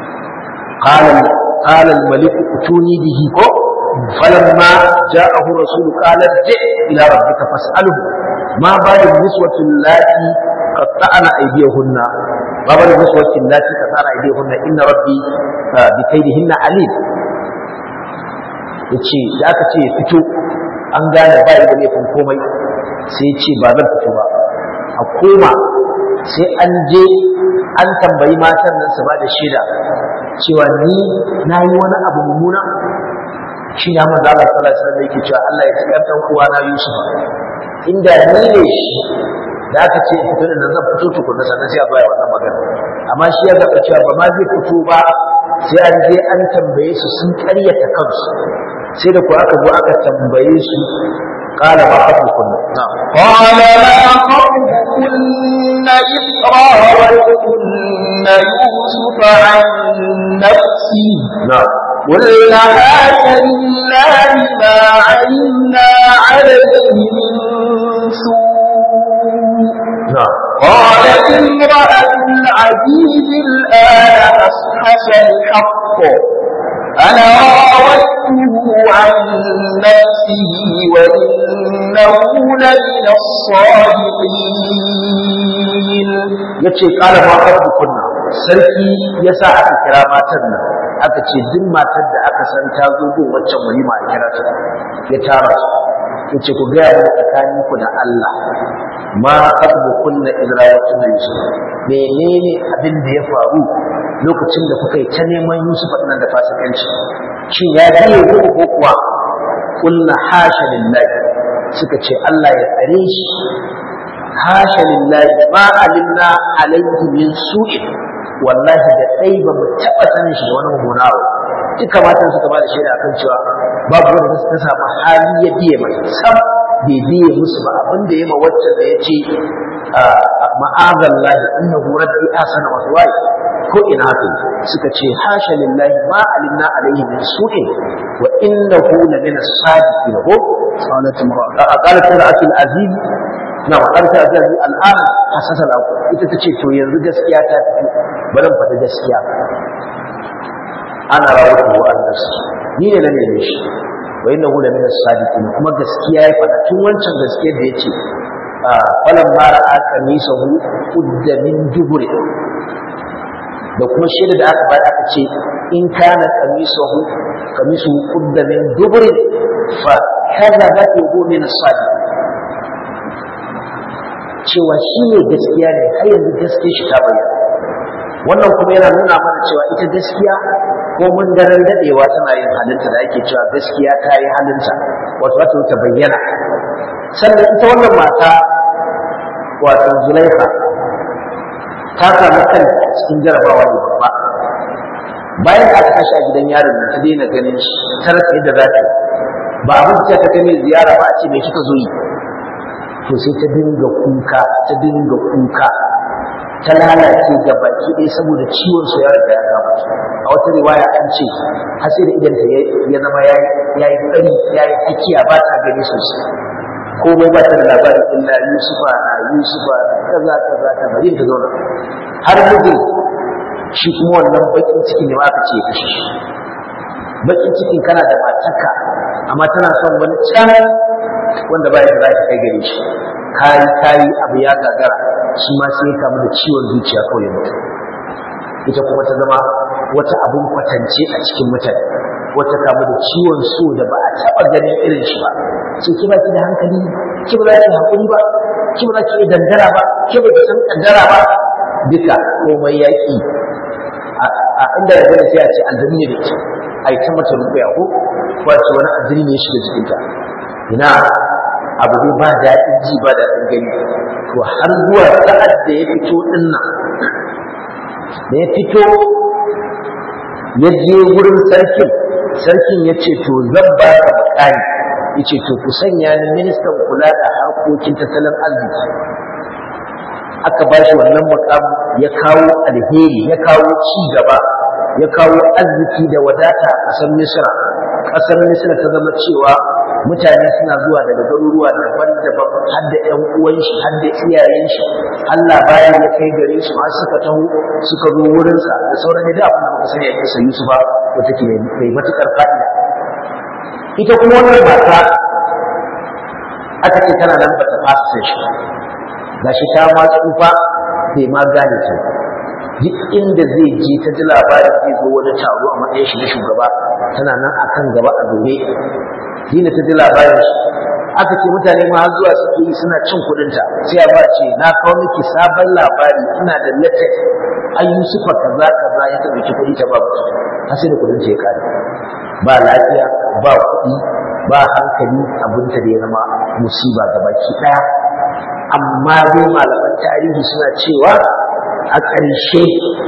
Speaker 1: qala qala al-malik utuni bihi ko falamma ja'ahu rasul qala ji ila rabbika fas'alhu ma balu niswati allati qatta'na aydiyahunna ma balu niswati allati qatta'na aydiyahunna inna rabbi bi kaydihinna alim yace da aka ce fito an gane ba da laifin komai sai ce ba zan fito ba a koma sai an je an tambayi matan nan su ba da shaida cewa ni na yi wani abu mummuna shi ne amma zala sallallahu alaihi wasallam yake cewa Allah ya ci kan dan uwa na Yusuf inda ni ne shi da aka ce fito da nan zan fito tukunna sannan sai a baya wannan magana amma shi ya ga cewa ba ma zai fito ba sai an je an tambaye su sun karyata kansu sai da ku aka zo aka tambaye su قال ما خطبكن نعم
Speaker 2: قال ما خطبكن إذ راوتكن يوسف عن نفسه
Speaker 1: نعم
Speaker 2: قلنا هات لله ما علمنا عليه من سوء
Speaker 1: نعم
Speaker 2: قالت امرأة العزيز الآن أصحف الحق أنا راودته عن نفسه وإنه لمن الصادقين
Speaker 1: yace kala ma rabbu kunna sarki yasa aka kira matan nan aka ce duk matar da aka san ta zo gun waccan walima a kira ta ya tara su yace ku ga mu tsakanin ku da Allah ma rabbu kunna idra'atun yusuf menene abin da ya faru lokacin da kuka yi ta neman Yusuf nan da fasikanci shin ya biye ku ko kuwa kullu hasha lillahi suka ce Allah ya tsare shi hasha lillahi ma alimna alayhi min su'in wallahi da dai ba mu taba sanin shi da wani mummuna ba duka matan suka ba da shaida akan cewa babu wanda ta samu hali ya biye masa sam bai biye musu ba abin da ya ma waccan da ya ce ma'azallahi innahu rabbi asana maswai ko ina haka suka ce hasha lillahi ma alimna alaihi min su'in wa innahu la min as-sadiqin ko qalat imra'a qalat imra'atu al-aziz na qalat al-aziz al-an hasasa al ita tace to yanzu gaskiya ta fito bari faɗi gaskiya ana rawatu an nafsi ni ne na neme shi wa innahu la min as-sadiqin kuma gaskiya ya faɗa tun wancan gaskiyar da yace falan mara aka nisa hu kudda min dubure da kuma shaida da aka bayar aka ce in kana kamisahu kamisu kudda min dubure fa kadhabat wa huwa min as-sadiq cewa shi ne gaskiya ne har yanzu gaskiya shi ta bayyana wannan kuma yana nuna mana cewa ita gaskiya ko mun daren dadewa tana yin halinta da ake cewa gaskiya ta yi halinta wato wata ta bayyana sannan ita wannan mata wato zulaiha ta samu kanta cikin jarabawa ne babba bayan da aka kashe a gidan yaron nan ta daina ganin shi ta rasa yadda za ta ba abin da ta kai mai ziyara ba a ce me kika zo yi to sai ta dinga kuka ta dinga kuka ta lalace ga baki ɗaya saboda ciwon su ya riga ya kama a wata riwaya an ce har sai da idan ta ya zama ya yi tsari ya yi tsakiya ba ta gani sosai komai ba ta da labarin illa yusufa na yusufa na kaza kaza kaza yin ta zauna har mijin shi kuma wannan bakin ciki ne ma aka ce ya kashe shi bakin cikin kana da matarka amma tana son wani can wanda ba yadda za ta kai gare shi kayi kayi abu ya gagara shi ma sai ya kamu da ciwon zuciya kawai ya mutu ita kuma ta zama wata abun kwatance a cikin mutane wata kamu da ciwon so da ba a taɓa ganin irin shi ba sai ki ba ki da hankali ki ba za ki haƙuri ba ki ba za ki iya dangara ba ki ba ki san kaddara ba duka komai yaƙi a inda ya gani sai a ce aljanu ne da ke a yi ta mata rubuya ko wato wani aljini ne ya shiga jikinta ina abu dai ba daɗin ji ba daɗin gani to har zuwa sa'ad da ya fito ɗin nan da ya fito ya je wurin sarkin sarkin ya ce to zan ba ka mukami ya ce to ku sanya ni ministan kula da harkokin tattalin arziki aka ba shi wannan mukamu ya kawo alheri ya kawo ci gaba ya kawo arziki da wadata a ƙasar misra ƙasar misra ta zama cewa mutane suna zuwa daga garuruwa daban-daban har da ƴan uwan shi har da iyayen shi Allah bayan ya kai gare su har suka taho suka zo wurin sa da sauran da abin da muka sani a kisa Yusufa ko take mai matukar fa'ida ita kuma wannan mata aka ce tana nan bata fasa sai shi gashi ta ma tsufa bai ma gane ta duk inda zai je ta ji labarin zai zo wani taro a matsayin shi na shugaba tana nan akan gaba a dore dina ta ji labarin shi aka ce mutane ma har zuwa suke yi suna cin kuɗinta sai a ba ce na kawo miki sabon labari ina da latex an yusufa kaza kaza ya taɓa ki kuɗi ta ba mutu har sai da kuɗin ta ya kare ba lafiya ba kuɗi ba hankali abinta da ya zama musiba ga baki ɗaya amma dai malaman tarihi suna cewa a ƙarshe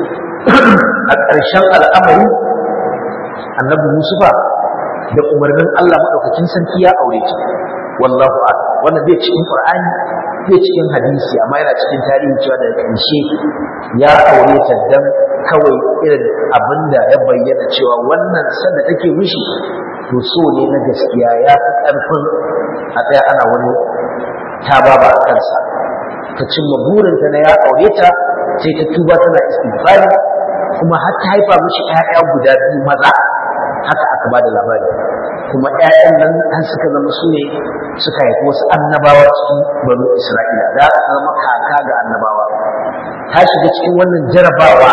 Speaker 1: a ƙarshen al'amari annabi yusufa da umarnin Allah madaukakin sarki ya aure ta wallahu a'lam wannan bai cikin qur'ani bai cikin hadisi amma yana cikin tarihi cewa da ƙarshe ya aure ta dan kawai irin abinda ya bayyana cewa wannan sanda take mishi to so ne na gaskiya ya fi ƙarfin a tsaya ana wani ta baba a kansa ta cimma burinta na ya aure ta sai ta tuba tana istighfari kuma har ta haifa mishi ƴaƴa guda biyu maza haka aka ba da labari kuma ƴaƴan nan an suka zama su ne suka haifi wasu annabawa cikin banu isra'ila da aka zama kaka ga annabawa ta shiga cikin wannan jarabawa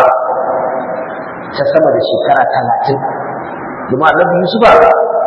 Speaker 1: ta sama da shekara talatin domin annabi yusuf ba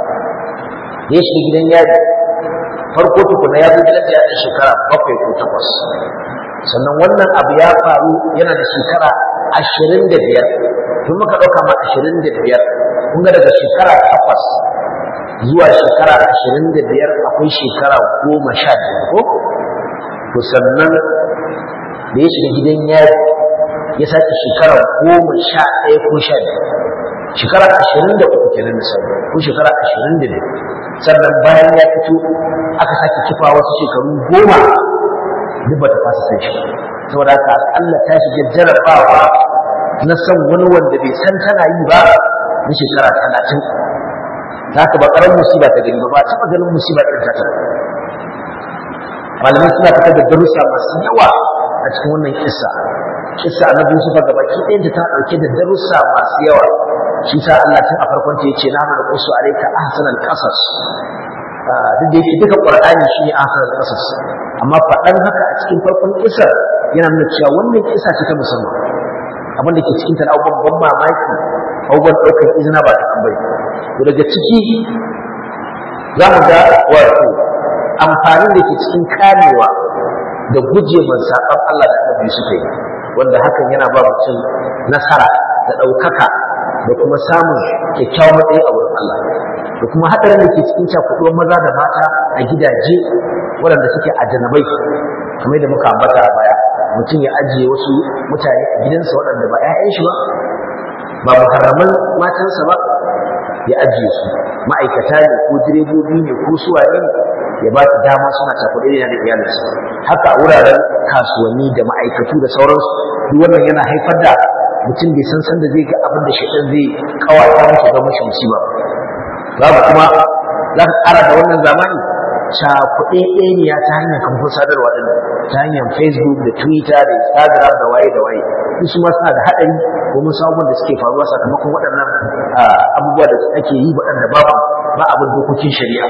Speaker 1: ya shiga gidan yari farko tukuna ya zo gidan yari shekara bakwai ko takwas sannan wannan abu ya faru yana da shekara ashirin da biyar tun muka ɗauka ma ashirin da biyar kun ga daga shekara takwas zuwa shekara ashirin da biyar akwai shekara goma sha biyar ko to sannan da ya shiga gidan yari ya sake shekara goma sha ɗaya ko sha biyar shekara ashirin da uku kenan misali ko shekara ashirin da biyu sannan bayan ya fito aka sake kifa wasu shekaru goma duk ba ta fasa san shi saboda haka Allah ta shiga jarabawa na san wani wanda bai san tana yi ba na shekara talatin za ka ba ƙarar musiba ta gani ba ba taɓa ganin musiba ɗin ta malamai suna fitar da darussa masu yawa a cikin wannan kissa kissa annabi Yusuf ga baki ɗayan ta ɗauke da darussa masu yawa shi sa Allah tun a farkon ta yace na mana qusu alayka ahsanal qasas duk da yake duka Qur'ani shi ne ahsanal qasas amma faɗan haka a cikin farkon kissa yana nuna cewa wannan kissa ce ta musamman abin da ke cikin ta abubuwan ban mamaki abubuwan ɗaukar izina ba ta tambayi to daga ciki za mu ga wato amfanin da ke cikin kamewa da guje man saɓan Allah da annabi suka yi wanda hakan yana ba mutum nasara da ɗaukaka da kuma samun kyakkyawan matsayi a wurin Allah da kuma haɗarin da ke cikin cakuɗuwar maza da mata a gidaje waɗanda suke a janabai kamar da muka ambata a baya mutum ya ajiye wasu mutane a gidansa waɗanda ba 'ya'yan shi ba ba muharraman matansa ba ya ajiye su ma'aikata ne ko direbobi ne ko suwaye ne ya ba ta dama suna cakuɗe da iyalinsa haka a wuraren kasuwanni da ma'aikatu da sauransu duk wannan yana haifar da mutum bai san sanda zai ga abin da shaitan zai kawata masa ga mashi musiba babu kuma za ka ƙara da wannan zamani cakuɗe ɗaniya ta hanyar kamfan sadarwa ɗin ta hanyar facebook da twitter da instagram da waye da waye su ma suna da haɗari domin sabon da suke faruwa sakamakon waɗannan abubuwa da ake yi waɗanda babu ba abin dokokin shari'a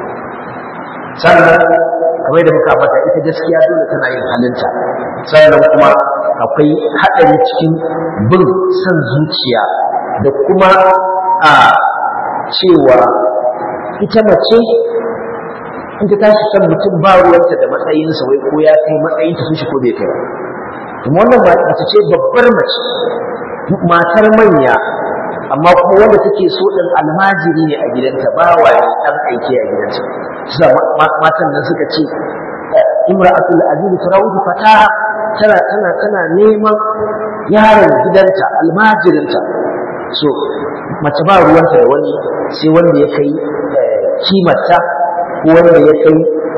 Speaker 1: sannan kamar da muka fata ita gaskiya dole tana yin halinta sannan kuma akwai haɗari cikin bin son zuciya da kuma a cewa ita mace in ta tashi son mutum ba ruwanta da matsayinsa wai ko ya kai matsayin ta shi ko bai kai kuma wannan mace ce babbar mace matar manya amma kuma wanda take so din almajiri ne a gidanta ba wa dan aiki a gidanta sa matan nan suka ce imra'atul aziz tarawudu fataha tana tana tana neman yaron gidanta almajirinta so mace ba ruwanta da wani sai wanda ya kai kimarta ko wanda ya kai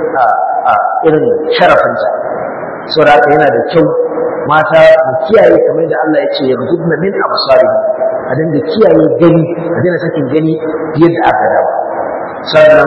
Speaker 1: irin sharafinta saboda haka yana da kyau mata mu kiyaye kamar da Allah ya ce yarjudna min absarihim a dinga kiyaye gani a daina sakin gani yadda aka dawo sannan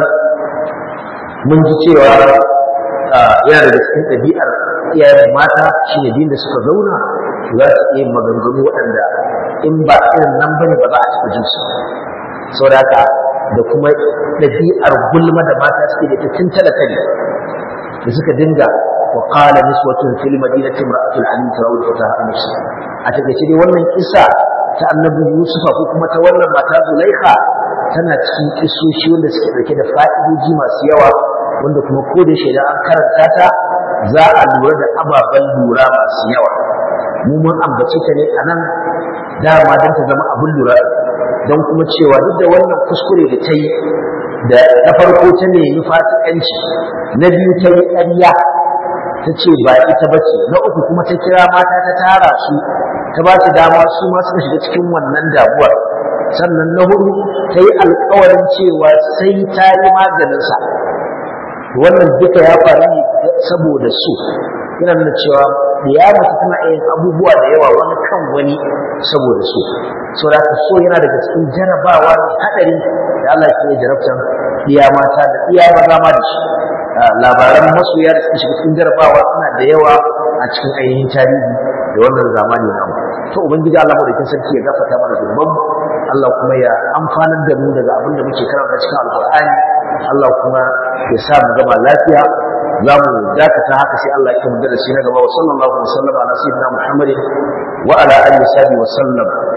Speaker 1: mun ji cewa yana da cikin ɗabi'ar iyayen mata shi ne din da suka zauna za su iya maganganu waɗanda in ba irin nan ba ne ba za a taɓa jin su saboda haka da kuma ɗabi'ar gulma da mata suke da ita tun talatali da suka dinga wa qala niswatun fil madinati imra'atul alim tarawul fataha nafsi a takeice dai wannan kisa ta annabi Yusufa ko kuma ta wannan mata Zulaikha tana cikin kisoshi wanda suke dauke da fa'idoji masu yawa wanda kuma ko da shaida an karanta ta za a lura da ababen lura masu yawa mu mun ambace ta ne anan dama don ta zama abin lura don kuma cewa duk da wannan kuskure da ta yi da na farko ta nemi fasikanci na biyu ta yi ƙarya ta ce ba ita ba ce na uku kuma ta kira mata ta tara su ta ba su dama su ma suka shiga cikin wannan damuwar sannan na hudu ta yi alkawarin cewa sai ta yi maganinsa wannan duka ya faru ne saboda su yana nuna cewa ya mace tana yin abubuwa da yawa wani kan wani saboda su so da so yana daga cikin jarabawa da hadari da Allah ke yi jarabtan iya mata da iya maza ma da shi labaran masoya da suke shiga cikin jarabawa suna da yawa a cikin ainihin tarihi da wannan zamani namu to ubangiji Allah madaukakin sarki ya gafarta mana zunuban Allah kuma ya amfanar da mu daga abin da muke karanta cikin alqur'ani Allah kuma ya sa mu gama lafiya za mu dakata haka sai Allah ya kuma darasi na gaba wa sallallahu alaihi wa sallam ala sayyidina Muhammadin wa ala alihi wa sallam